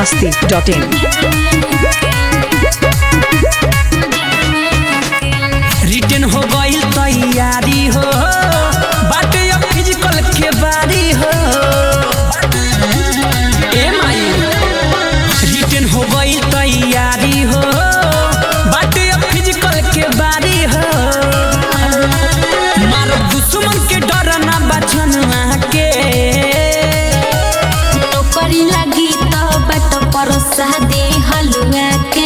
masti.in. Return हो गईल तैयारी हो बाटे अब फिजिकल के बारी हो ए माई रिटर्न हो गईल तैयारी हो बाटे अब फिजिकल के बारी हो मारो दुश्मन के डर ना बचन के नौकरी लगी तो बट परोसा दे हलुआ के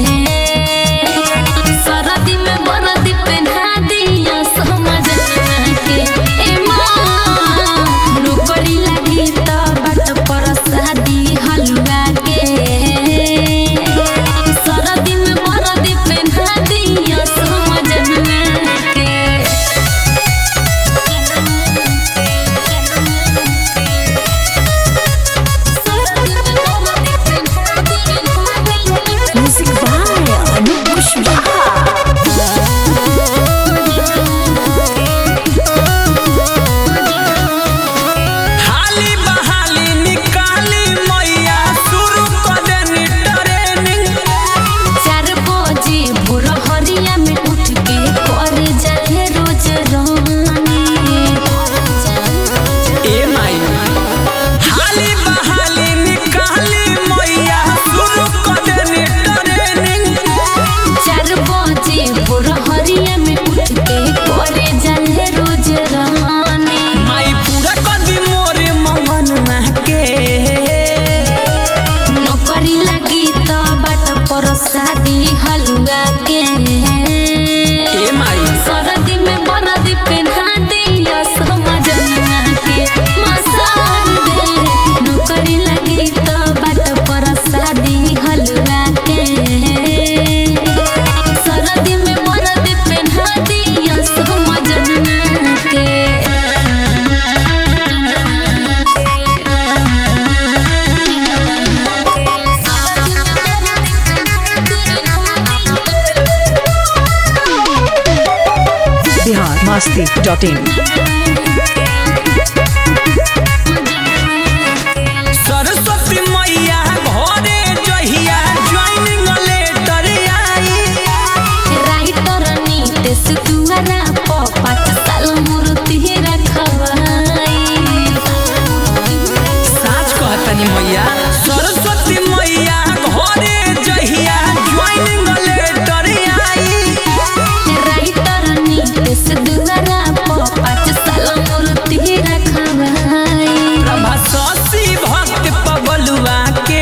सरदी में बरदी पहना दिया समझ के ए माँ नौकरी लगी तो बट परोसा दी हलुआ के सरदी में बरदी पहना दिया समझ के Music by Anup Pushpa. हाली बहाली निकाली मैया शुरू कर देनी ट्रेनिंग चार बजे भोर हरिया में उठ के कर जाए रोज रानी ए माई हाली बहाली निकाली मैया शुरू कर देनी ट्रेनिंग चार बजे भोर हरिया में उठ के कर जाए रोज रानी माई पूरा कर दी मोरे मंगन ना के नौकरी लगी तो बाट पर शादी हलुआ के ए माई सरदी में बरदी पहना दिया समझ के मसान दे नौकरी लगी तो बाट पर शादी हलवा के सरदी में बरदी पहना दिया समझ के Bihar masti.in. सरस्वती मैया घरे जहिया ज्वाइनिंग लेटर आई राइटर नीतेश दुआरा प पाँच साल मूर्ति रखवाई साच कहतनी मैया सरस्वती मैया घरे जहिया ज्वाइनिंग लेटर आई राइटर नीतेश दुआरा प पाँच साल मूर्ति रखवाई प्रभा शशि भक्त पबलुआ के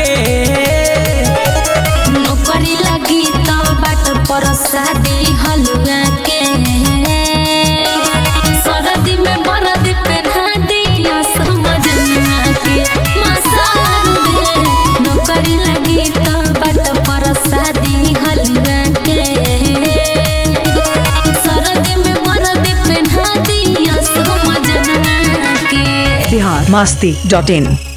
नौकरी लगी तो बाट पर शादी हलुआ के सरदी में बरदी पहना दिया समझ के मसान दे नौकरी लगी तो बाट पर शादी हलुआ के सरदी में बरदी पहना दिया समझ के Bihar masti.in.